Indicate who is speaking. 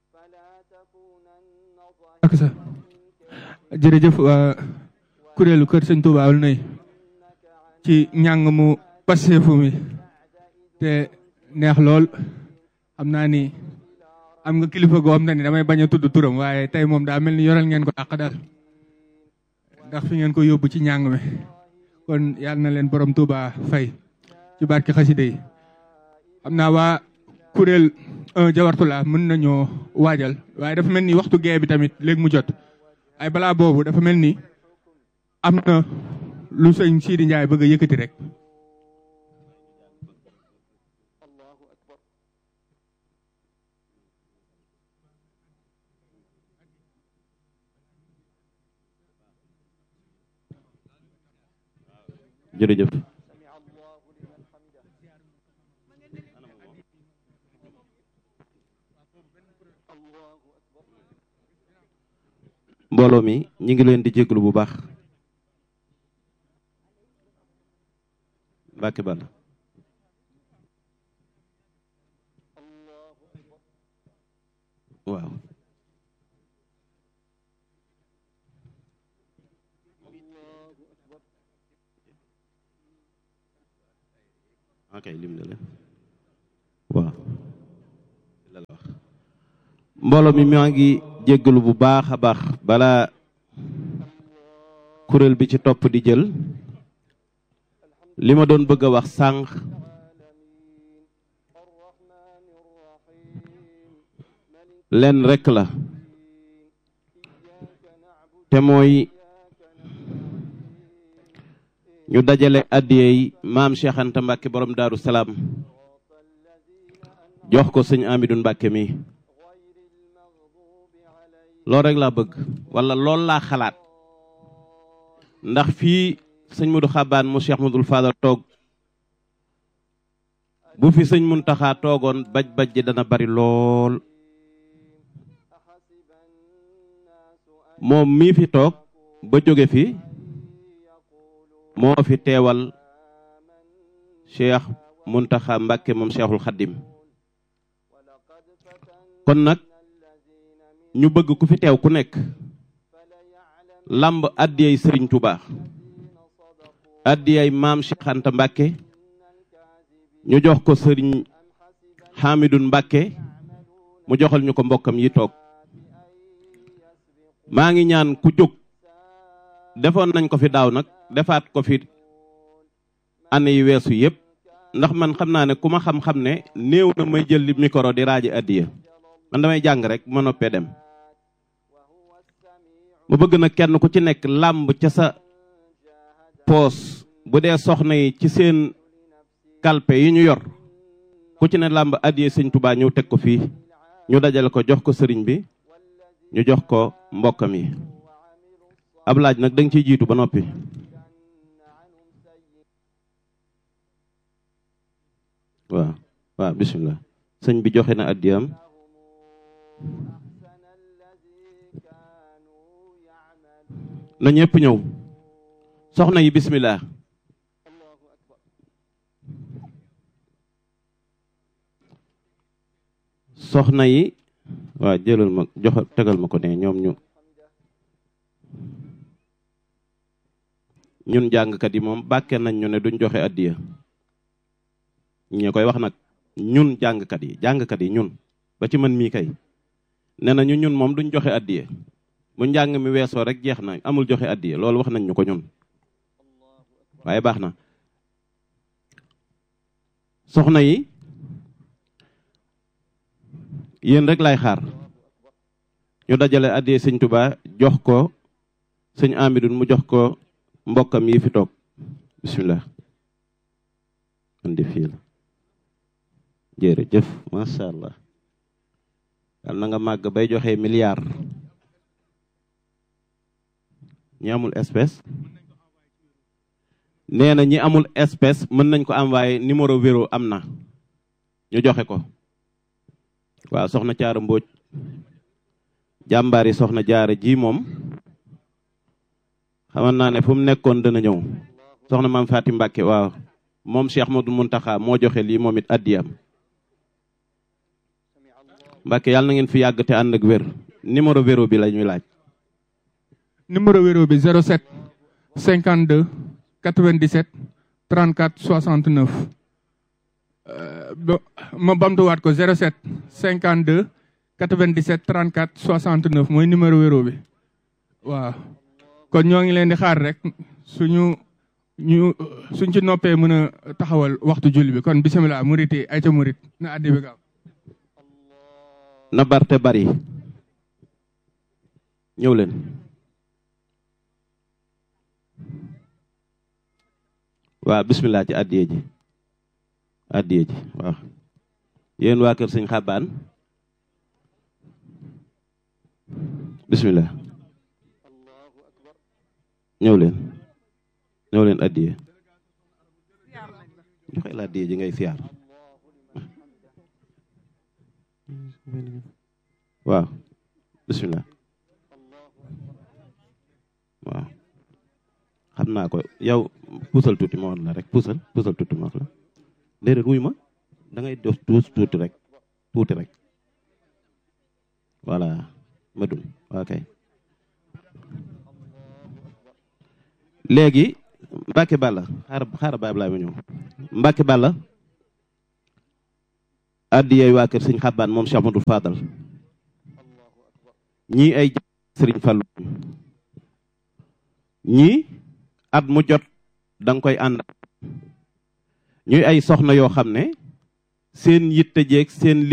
Speaker 1: ak sa jërëjëf waa kuréelu kër sëñ Touba Aulnay ci njàng mu passeefu mi te neex lool xam naa ni am nga kilifa goo xam ne ni damay bañ a tudd turam waaye tey moom daa mel ni yoral ngeen ko àq daal ndax fi ngeen ko yóbbu ci njàng mi kon yàlla na leen borom Touba fay ci barki xaside yi xam naa waa kuréel jawartula mën nañoo waajal waaye dafa mel ni waxtu gee bi tamit léegi mu jot ay balaa boobu dafa mel ni am na lu sëñ Sidi Ndiaye bëgg a yëkkati rek
Speaker 2: jërëjëf mbooloo mi ñi ngi leen di jéglu bu baax Mbàkke Balla waaw ok lim na leen waaw la la wax mbooloo mi maa ngi jéggalu bu baax a baax balaa kuréel bi ci topp di jël li ma doon bëgg a wax sànq leen rekk la te mooy ñu dajale addiyey maam Cheikh Anta Mbàkke borom Daaru Salaam jox ko sëñ Amidou Mbàkke mi loolu rek laa bëgg wala loolu laa xalaat ndax fii sëñ Modou Xabaan mu Cheikh Modou Fadal toog bu fi sëñ Muntaxa toogoon baj baj ji dana bari lool moom mii fi toog ba jóge fi moo fi teewal Cheikh Muntaxa Mbàkke moom Cheikhul Xaddim kon nag ñu bëgg ku fi teew ku nekk lamb addiyay sëriñ Touba addiyay maam Cheikh Anta Mbàkke ñu jox ko sëriñ Hamidou Mbàkke mu joxal ñu ko mbokkam yi toog maa ngi ñaan ku jóg defoon nañ ko fi daaw nag defaat ko fi année yi weesu yépp ndax man xam naa ne ku ma xam-xam ne néew na may jël li micro di raaji addiya man damay jàng rek ma noppee dem mu bëgg na kenn ku ci nekk làmb ca sa poos bu dee soxna yi ci seen kalpe yi ñu yor ku ci ne làmb addiya sëñ Tuubaa ñëw teg ko fii ñu dajale ko jox ko sëriñ bi ñu jox ko mbokkam yi ab laaj nag da nga ciy jiitu ba noppi waaw waaw bisimilah sëñ bi joxe na addiyam na ñëpp ñëw soxna yi bisimilah soxna yi waaw jëlal ma jox tegal ma ko ne ñoom ñu ñun jàngkat yi moom bàkke nañ ñu ne duñ joxe addiya ñu koy wax nag ñun jàngkat yi jàngkat yi ñun ba ci man mii kay nee na ñu ñun moom duñ joxe addiya bu njàng mi weesoo rek jeex na amul joxe addiya loolu wax nañ ñu ko ñun waaye baax na soxna yi yéen rek lay xaar ñu dajale addiya sëñ Tuubaa jox ko sëñ Amidou mu jox ko mbokkam yi fi toog bisimilah man di fii la jërëjëf macha allah yal na nga màgg bay joxe milliard ñi amul espèce nee na ñi amul espèce mën nañ ko envoyé numéro véro am na ñu joxe ko waaw soxna caara mbóoj jàmbaar yi soxna jaara ji moom xaman naa ne fu mu nekkoon dana ñëw soxna maam Faati Mbàkke waaw moom Cheikh Modou Muntaxa moo joxe lii moom it addiyam Mbàkke yàlla na ngeen fi yàgg te ànd ak wér numéro véro bi la ñuy laaj
Speaker 1: numéro wéro bi 07 52 97 34 69 euh, ba- ma bamtuwaat ko 07 52 97 34 69 mooy numéro wéro bi waaw kon ñoo ngi leen di xaar rek suñu ñu suñ ci noppee mën a taxawal waxtu julli bi kon bisimilah murit yi ay ca murit na addi bi gaaw
Speaker 2: na barte bari ñëw leen waaw bismillah ci addiye ji addiye ji waaw yéen waa kër sëñ xabaan bismillah ñëw leen ñëw leen addiye joxe la addiye ji ngay siyaar waaw bismillah waaw xam naa ko yow puusal tuuti ma woon la rek puusal puusal tuuti ma wax la déedéet wuy ma da ngay def tuus tuuti rek tuuti rek voilà ma dun waa kay léegi Mbacke Balla xaar xaar baab laa ma ñëw Mbacke Balla addi yooyu waa kër sëñ xabbaan moom Cheikh Amadou Fadal ñii ay sëriñ Fallu ñii at mu jot da nga koy ànd ñuy ay soxna yoo xam ne seen yitte jeeg seen